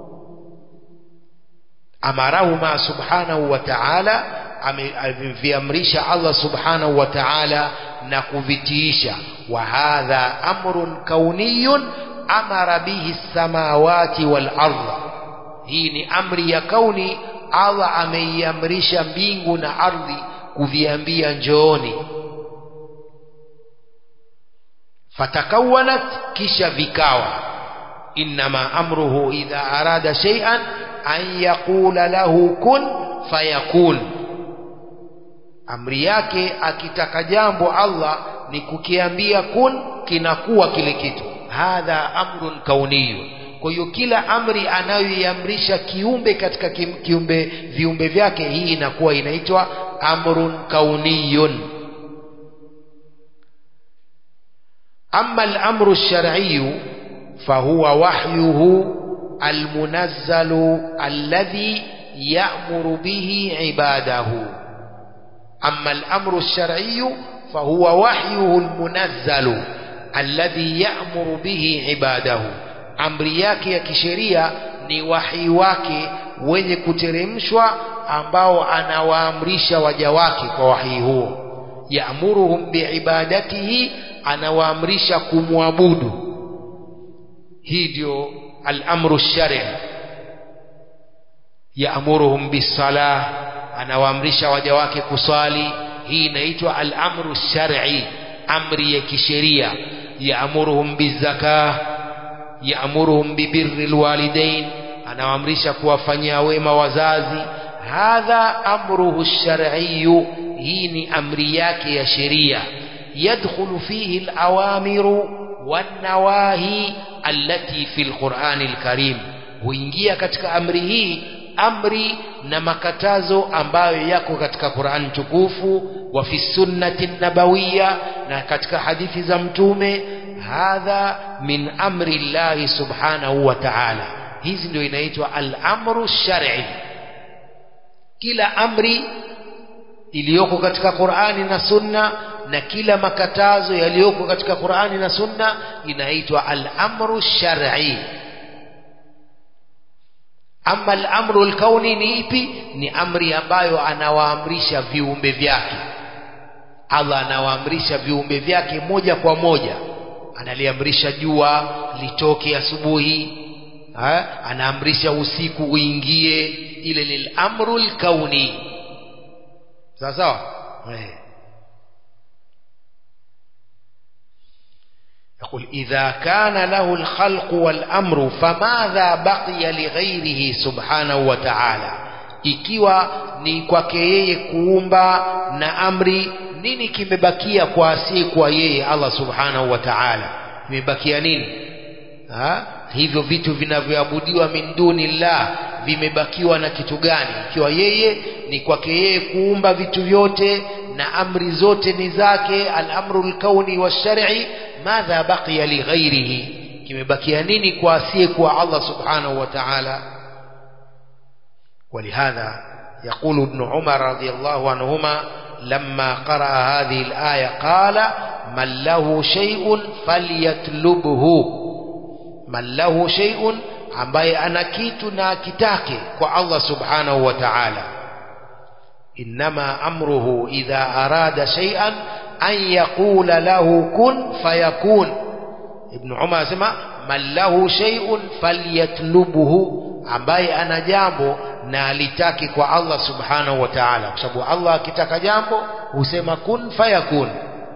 amarahuma subhanahu wa ta'ala ameviamrisha Allah subhanahu wa ta'ala na kuvitiisha wa hadha amrun kauniyun amara bihi samawati wal ardh hii ni amri ya kauni Allah ameiamrisha mbingu na ardhi kuviambia njooni fatakawanat kisha vikawa innama amruhu idha arada shay'an an yaqula lahu kun fayakun amri yake akitaka jambo Allah ni kukiambia kun kinakuwa kile kitu hadha amrun kauniyun kwa hiyo kila amri anayoiamrisha kiumbe katika kiumbe viumbe vyake hii inakuwa inaitwa amrun kauniyun amma al-amru ash-shar'iyyu fahuwa wahyuhu al-munazzalu alladhi ya'muru bihi ibadahu amma al-amru ash-shar'iyyu fahuwa wahyuhu al-munazzalu alladhi ya'muru bihi ibadahu amri yake ya kisheria ni wahi wake wenye kuteremshwa ambao anawaamrisha waja wake kwa wahi huo yaamuruhum biibadatihi anawaamrisha kumwabudu hii ndio al-amru shari yaamuruhum bisalah anawaamrisha waja wake kusali hii inaitwa al-amru shar'i amri ya kisheria yaamuruhum bizakah yaamuruhum bibirri alwalidain anawaamrisha kuwafanyia wema wazazi hadha amruhu shar'iyyu hii ni amri yake ya sheria yadkhulu fihi alawamiru wanawahi allati fi alqur'ani alkarim huingia katika amri hii amri na makatazo ambayo yako katika Qur'an tukufu wa fi sunnati nabawiyya na katika hadithi za mtume hadha min amri llahi subhanahu wa ta'ala hizi ndio inaitwa al-amru shar'i kila amri iliyoko katika Qur'ani na Sunna na kila makatazo yaliyoko katika Qur'ani na Sunna inaitwa al-amru shar'i ama al-amru al-kauni ni ipi ni amri ambayo anawaamrisha viumbe vyake Allah anawaamrisha viumbe vyake moja kwa moja analiamrisha jua litoke asubuhi anaamrisha usiku uingie ile lil amrul kauni sawa sawa يقول إذا كان له الخلق والأمر فماذا بقي لغيره سبحانه وتعالى ikiwa ni kwake yeye kuumba na amri nini kimebakia kwa asiye kwa yeye Allah subhanahu wa ta'ala kimebakia nini ha? hivyo vitu vinavyoabudiwa min dunillah vimebakiwa na kitu gani ikiwa yeye ni kwake yeye kuumba vitu vyote na amri zote ni zake al-amru al-kauni wash-shar'i madha baqiya li ghairihi kimebakia nini kwa asiye kwa Allah subhanahu wa ta'ala ولهذا يقول ابن عمر رضي الله عنهما لما قرأ هذه الآية قال من له شيء فليطلبه من له شيء ambaye ana kitu na akitake kwa Allah subhanahu wa ta'ala inma amruhu idha arada shay'an an yaqula lahu kun fayakun ibn umar anasema man lahu shay'un falyatlubuhu ambaye ana jambo na alitaki kwa Allah subhanahu wa ta'ala kwa sababu Allah akitaka jambo husema kun fayakun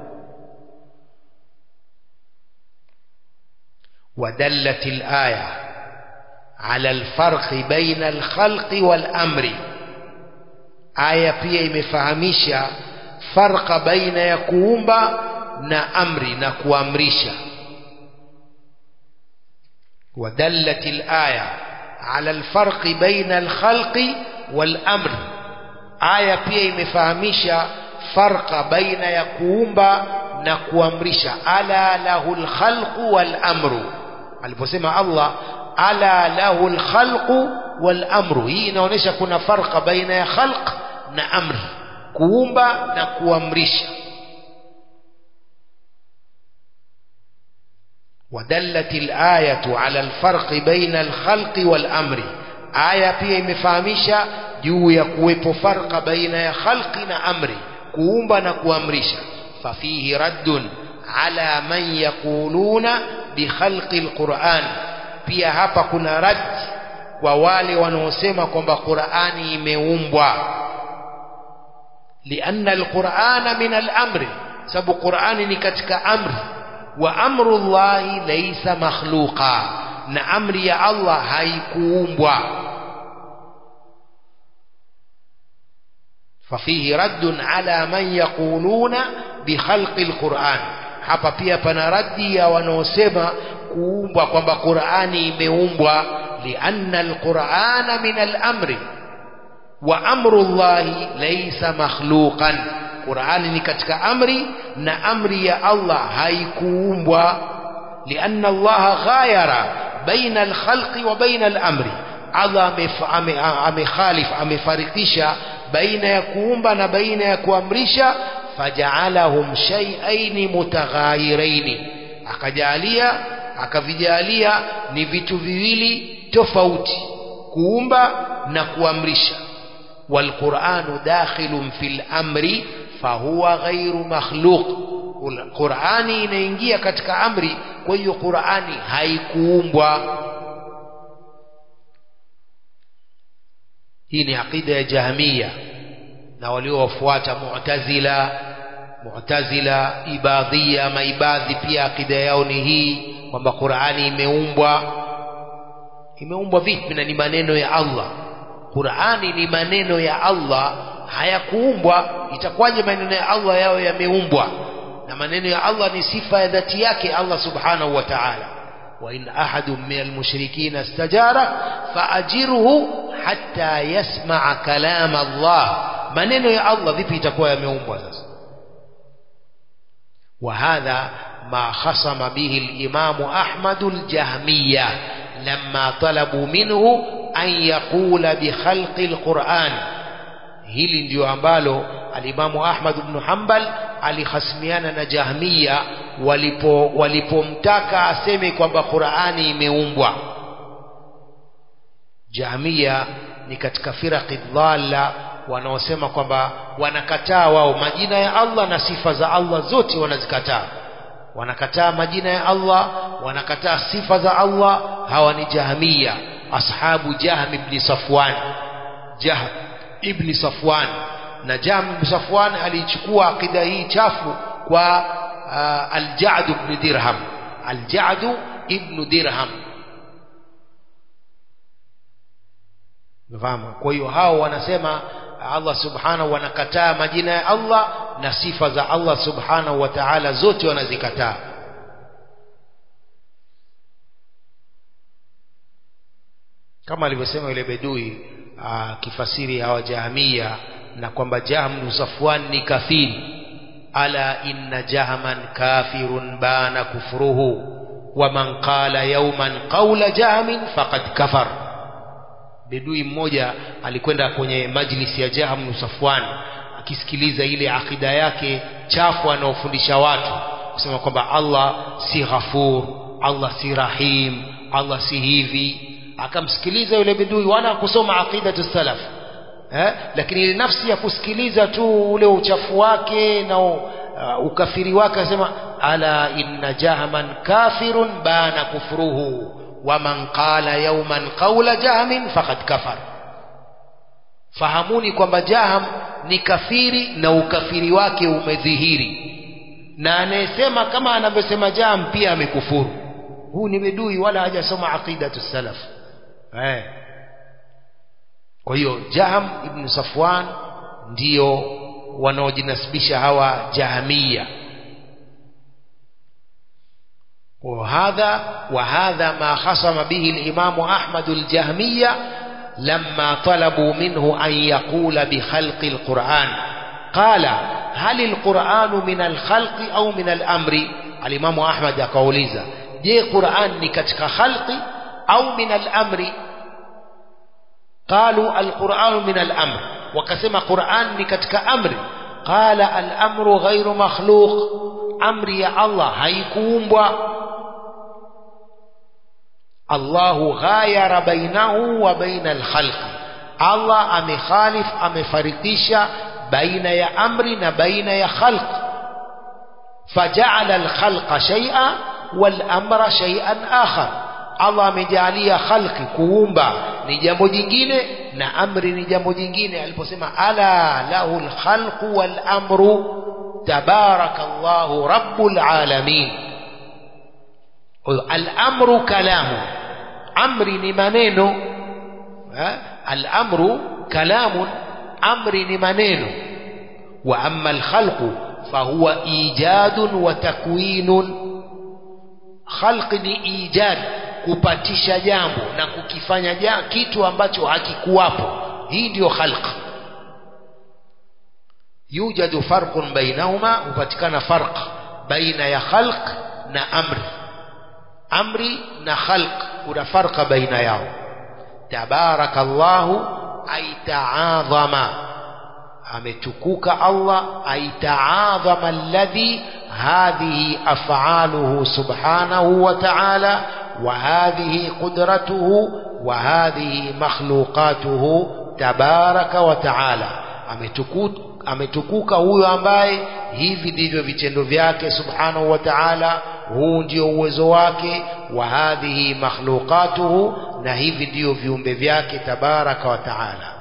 ودلت الآية على الفرق بين الخلق والأمر آية pia imefahamisha farqa baina ya kuumba na amri na kuamrisha ودلت الآية على الفرق بين الخلق والأمر آية pia imefahamisha farqa baina ya kuumba na kuamrisha ala lahul khalqu wal amru aliposema Allah ala lahul khalqu wal amru hii inaonyesha kuna farqa baina ya khalq na amri kuumba na kuamrisha ودلت الآية على الفرق بين الخلق والأمر آية pia imefahamisha juu ya kuwepo farqa baina ya khalqi na amri kuumba na kuamrisha ففيه رد على من يقولون بخلق القرآن pia hapa kuna rad kwa wale wanaosema kwamba Qur'ani imeumbwa lianna alqur'ana min al-amri sababu Qur'ani ni katika amri wa amru Allahi laysa makhluqa na amri ya Allah haikuumbwa ففيه رد على من يقولون بخلق القرآن hapa pia pana raddi ya wanaosema kuumbwa kwamba Qur'ani imeumbwa lianna alqur'ana min al-amri wa amru Allahi laysa makhluqan Qur'ani ni katika amri na amri ya Allah haikuumbwa lianna Allah ghayara baina al-khalqi wa baina al-amri Allah amekhalif amefarikisha baina ya kuumba na baina ya kuamrisha faja'alahum shay'ain mutaghayirain akajalia akavijalia ni vitu viwili tofauti kuumba na kuamrisha والقرآن داخل في الأمر فهو غير مخلوق Qur'ani inaingia katika amri kwa hiyo Qur'ani haikuumbwa hii ni aqida ya Jahmiya na waliowafuata Mu'tazila Mu'tazila Ibadhia maibadhi pia akida yao ni hii kwamba Qur'ani imeumbwa imeumbwa vipi na ni maneno ya Allah Qur'ani ni maneno ya Allah hayakuumbwa itakuwaje maneno ya Allah yao yameumbwa na maneno ya Allah ni sifa ya dhati yake Allah subhanahu wa ta'ala wa in ahadun min almushrikeen istajara faajirhu hatta yasma'a kalam Allah maneno ya Allah vipi itakuwa yameumbwa sasa وهذا ما خصم به الإمام أحمد الجهمية لما طلبوا منه أن يقول بخلق القرآن hili ndio ambalo alimamu Ahmad ibn Hanbal alihasimiana na Jahmiya walipo walipomtaka aseme kwamba Qur'ani imeumbwa Jahmiya ni katika firaqi dhalla wanaosema kwamba wanakataa wao majina ya Allah na sifa za Allah zote wanazikataa wanakataa majina ya Allah wanakataa sifa za Allah hawa ni Jahmiya ashabu Jahm ibn Safwan Jahm ibn Safwan na Jahm ibn Safwan alichukua akida hii chafu kwa uh, Al-Ja'd ibn Dirham Al-Ja'd ibn Dirham Mfahamu kwa hiyo hao wanasema Allah subhanahu wanakataa majina ya Allah na sifa za Allah subhanahu wa ta'ala zote wanazikataa kama alivyosema yule bedui kifasiri hawa jahamia na kwamba Jahm Safwan ni kafiri ala inna jahman kafirun bana kufruhu wa man qala yawman qawla jahmin faqad kafar bedui mmoja alikwenda kwenye majlisi ya Jahm Safwan akisikiliza ile akida yake chafu anaofundisha watu kusema kwamba Allah si ghafur Allah si rahim Allah si hivi akamsikiliza yule bedui wala kusoma aqidatu salaf eh? lakini ile nafsi ya kusikiliza tu ule uchafu wake na uh, uh, ukafiri wake asema ala inna jahman kafirun bana kufruhu waman qala yawman qawla jahmin faqad kafar fahamuni kwamba jaham ni kafiri na ukafiri wake umedhihiri na anayesema kama anavyosema jaham pia amekufuru huu ni bedui wala hajasoma aqidatu salaf eh kwa hiyo jaham ibn safwan ndio wanaojinasibisha hawa jahamia وهذا وهذا ما خصم به الإمام أحمد الجهمية لما طلبوا منه أن يقول بخلق القرآن قال هل القرآن من الخلق أو من الأمر الإمام أحمد قوليزا je Qur'an ni katika khalqi au min al-amri qalu al-Qur'an min al-amr wakasema Qur'an ni katika amri qala al-amru ghairu makhluq amri ya Allah haikuumbwa Allahu ghayara bainahu wa baina al-khalq Allah amekhalif amefarikisha baina ya amri na baina ya khalq faja'ala al-khalqa shay'an والأمر شيئا آخر Allah amejalia khalqi kuumba ni jambo jingine na amri ni jambo jingine aliposema ala lahul khalqu wal amru tabarakallahu rabbul alamin al amru kalamu amri ni maneno al amru kalamun amri ni maneno wa amma al khalqu fahuwa ijadun wa takwinun khalq ni ijad kupatisha jambo na kukifanya ja, kitu ambacho hakikuwapo hii ndiyo khalq yujadu farqun bainahuma hupatikana farq baina ya khalq na amri amri na khalq kuna farqa baina yao tabarakallahu ay ta'azama ametukuka Allah ay ta'azama alladhi هذه أفعاله سبحانه وتعالى وهذه قدرته وهذه مخلوقاته تبارك وتعالى ametukuka huyo ambaye hivi ndivyo vitendo vyake subhanahu wa ta'ala huu ndio uwezo wake wa hadhihi makhluqatuhu na hivi ndio viumbe vyake tabaraka wa ta'ala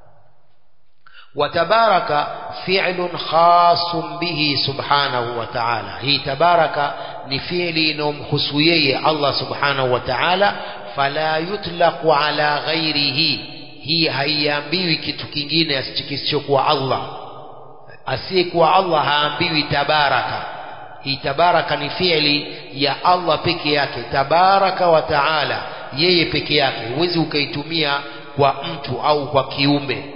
وتبارك فعل خاص به سبحانه وتعالى هي تبارك نفعل نمخسويه الله سبحانه وتعالى فلا يطلق على غيره hii haiambiwi kitu kingine kisichokuwa Allah asiyekuwa Allah haambiwi tabaraka hii tabaraka ni fiili ya Allah peke yake tabaraka wa taala yeye peke yake huwezi ukaitumia kwa mtu au kwa kiumbe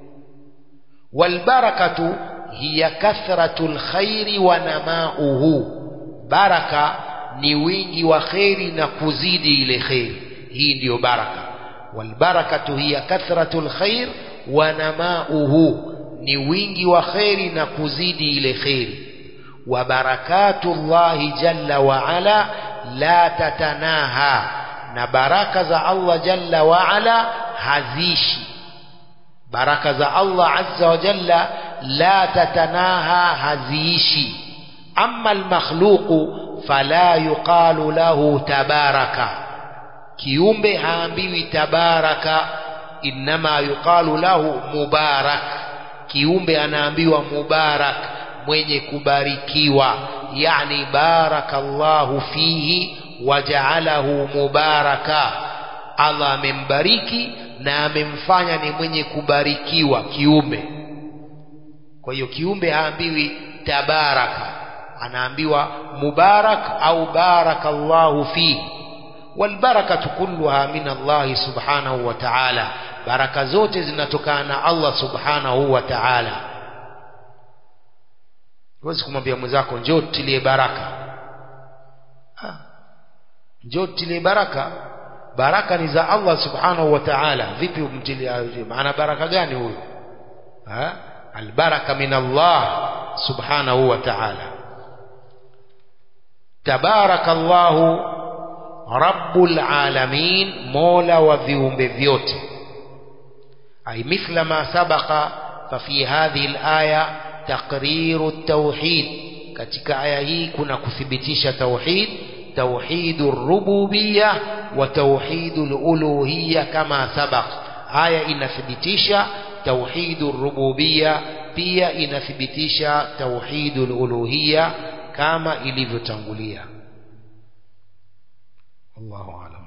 والبركة هي كثرة الخير ونماؤه بركة ni wingi wa kheri na kuzidi ile kheri hii ndiyo baraka walbarakatu hiya kathratu lkhair wa namauhu ni wingi wa kheri na kuzidi ile kheri wa barakatu llahi jalla waala la tatanaha na baraka za allah jalla waala hazishi baraka za Allah azza wa jalla la tatanaha haziishi amma almakhluqu fala yuqalu lahu tabaraka kiumbe haambiwi tabaraka innama yuqalu lahu mubarak kiumbe anaambiwa mubarak mwenye kubarikiwa yani barakallahu fihi waja'alahu mubaraka Allah amembariki na amemfanya ni mwenye kubarikiwa kiumbe kwa hiyo kiumbe haambiwi tabaraka anaambiwa mubarak au barakallahu fihi walbarakatu kulluha min Allah subhanahu wa ta'ala baraka zote zinatokana na Allah subhanahu wa ta'ala huwezi kumwambia mwenzako njoo tilie baraka njoo tilie baraka baraka ni za Allah subhanahu wa ta'ala vipi umtilia maana baraka gani huyo ha albaraka min Allah subhanahu wa ta'ala tabarakallahu rabbul alamin mola wa viumbe vyote ay mithla ma sabaqa ففي هذه الآية taqriru tauhid katika aya hii kuna kuthibitisha tauhid tauhidur rububiyya wa tauhidul uluhiyya kama sabaq aya inathibitisha tauhidur rububiyya pia inathibitisha tauhidul uluhiyya kama ilivyotangulia Allahu a'lam